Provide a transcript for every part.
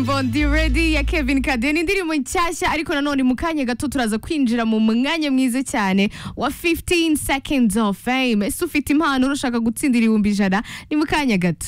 Bondi Ready ya Kevin Kadeni indirimbo nshyashya ariko nanone mu kanya gato turaza kwinjira mu mwanya mwiza cyane wa 15 seconds of fame ese ufite impano urashaka gutsindira ibihumbi ijana ni mu kanya gato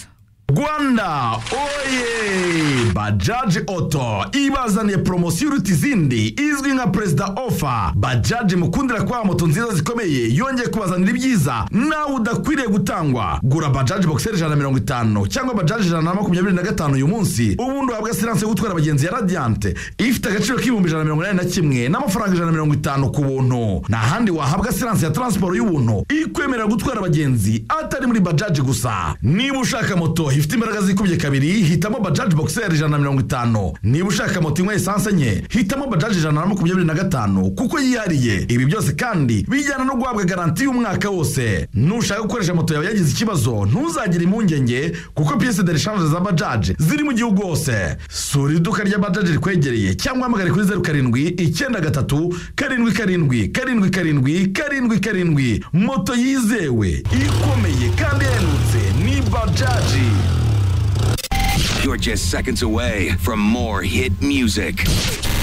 rwanda oye bajaji oto ibazaniye poromosiyo iruta izindi izwi nka perezida ofa bajaji mukundira kubaha moto nziza zikomeye yongeye kubazanira ibyiza nawe udakwiriye gutangwa gura bajaji bogiseri ijana na mirongo itanu cyangwa bajaji ijana na makumyabiri na gatanu uyu munsi ubundi uhabwa siranse yo gutwara abagenzi ya radiyante ifite agaciro k'ibihumbi ijana na mirongo inani na kimwe n'amafaranga ijana na mirongo itanu ku buntu nta handi wahabwa siranse ya taransiporo y'ubuntu ikwemerera gutwara abagenzi atari muri bajaji gusa niba ushaka moto ifite imbaraga zikubye kabiri hitamo bajaji bogiseri ijana na mirongo itanu niba ushaka moto inywa esanse enye hitamo bajaji ijana na makumyabiri na gatanu kuko yihariye ibi byose kandi bijyana no guhabwa garanti y'umwaka wose nushaka gukoresha moto yawe yagize ikibazo ntuzagire impungenge kuko piyese de reshanje za bajaji ziri mu gihugu hose sura iduka rya bajaji rikwegereye cyangwa hamagare kuri zeru karindwi icyenda gatatu karindwi karindwi karindwi karindwi karindwi karindwi moto yizewe ikomeye kandi ihendutse ni bajaji You're just seconds away from more hit music.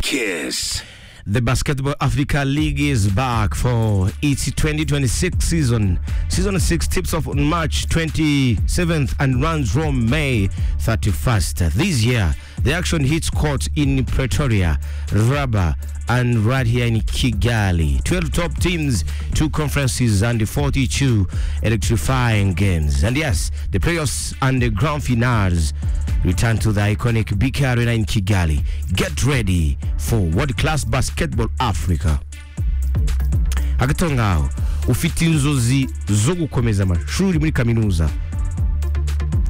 Kiss. The Basketball Africa League is back for its 2026 season. Season 6 tips off on March 27th and runs from May 31st. This year, the action hits courts in Pretoria, Raba, and right here in Kigali. 12 top teams, two conferences, and 42 electrifying games. And yes, the playoffs and the grand finales return to the iconic BK Arena in Kigali. Get ready for world class basketball Africa. hagati aho ngaho ufite inzozi zo gukomeza amashuri muri kaminuza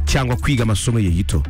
cyangwa kwiga amasomo ye gito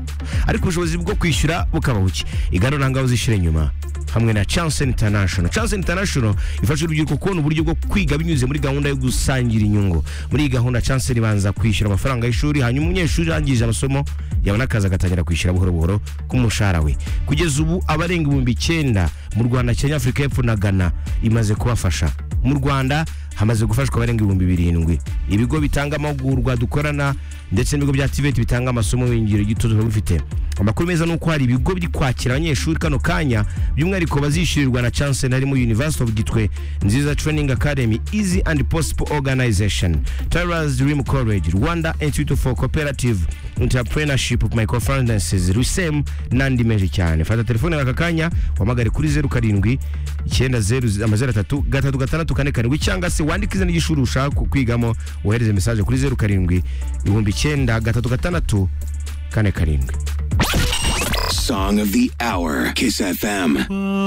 ariko ubushobozi bwo kwishyura bukaba buke igana nta ngabo zishyira inyuma hamwe na chance international chance international ifasha urubyiruko kubona uburyo bwo kwiga binyuze muri gahunda yo gusangira inyungu muri iyi gahunda chance ribanza kwishyura amafaranga y'ishuri hanyuma umunyeshuri arangije amasomo yabona akazi agatangira kwishyura buhoro buhoro k'umushahara we kugeza ubu abarenga ibihumbi icyenda mu rwanda kenya afurika y'epfo na ghana imaze kubafasha mu rwanda hamaze gufashwa abarenga ibihumbi birindwi ibigo bitanga amahugurwa dukorana ndetse n'ibigo bya tiveti bitanga amasomo y'ingiro gito tuba bifite amakuru meza ni uko hari ibigo biri kwakira abanyeshuri kano kanya by'umwihariko bazishyurirwa na chance harimo university of gitwe nziza training academy easy and possible organization tyras dream college rwanda institute for cooperative entrepreneurship of microfinances rusem n'andi menshi cyane fata telefone aka kanya wamagare kuri zeru karindwi icyenda zeru amazeru atatu gatatu gatandatu kane karindwi cyangwa se wandike izina ry'ishuri ushaka kwigamo wohereze mesaje kuri zeru karindwi ibihumbi icyenda gatatu gatandatu kane karindwi Song of the hour. Kiss FM.